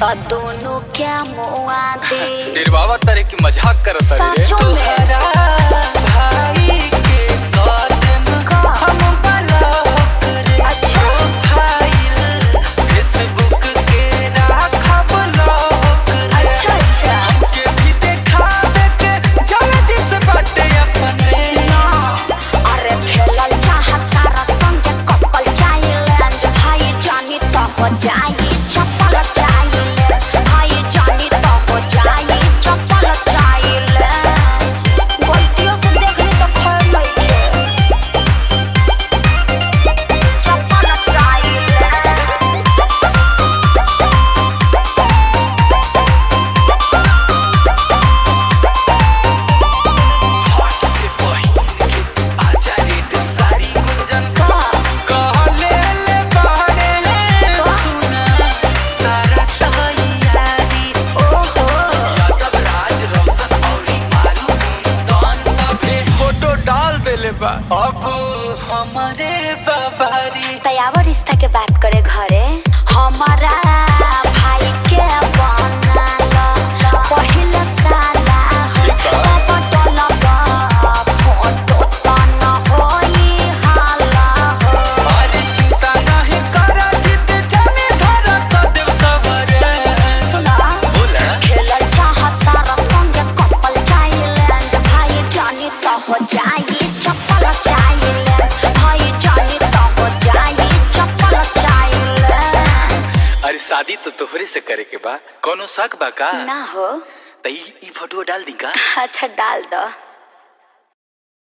तो दोनों क्या मुआ दे निर्वावा तरह की मजाक करत रे साचो में तोहरा भाई के कदम हम ब्लॉक रे अच्छा। प्रोफाइल फेसबुक के राखब लॉक रे अच्छा अच्छा के भी देखावे के जल्दी से बाटे अपने ना, अरे खेलल चाहता रसंग के कपल चाइलेंज भाई जानी तो हो जाई चप्पल चाइलेंज भाई जानी तो हो जाई चप्पल चाइलेंज गलतियों से देखली तो खैर लइके चप्पल चाइलेंज हट से पहिन के आजा रेड साड़ी गुंजन कहले ले बारे सुना सारा तैयारी ओहो यादव राज रोशन औरी मारू कुंदन सभे फोटो डाल देले बा अब हमारे बाबारी तयावर रिश्ता के बात करे घरे हमारा भाई के बनाला पहिला साला पटल फोटो तन होई हाला अरे चिंता नहीं कर जित जाने धरा तो देव सवरे सुना बोला खेलल चाहता रसंग कपल चाइलेंज भाई जानी तो हो जाई चप्पल चाइलेंज भाई जानी तो हो जाई चप्पल चाइलेंज अरे शादी तो तोहरे से करे के बा कोनो शक बा का ना हो त ई ई फोटो डाल दी का अच्छा डाल दो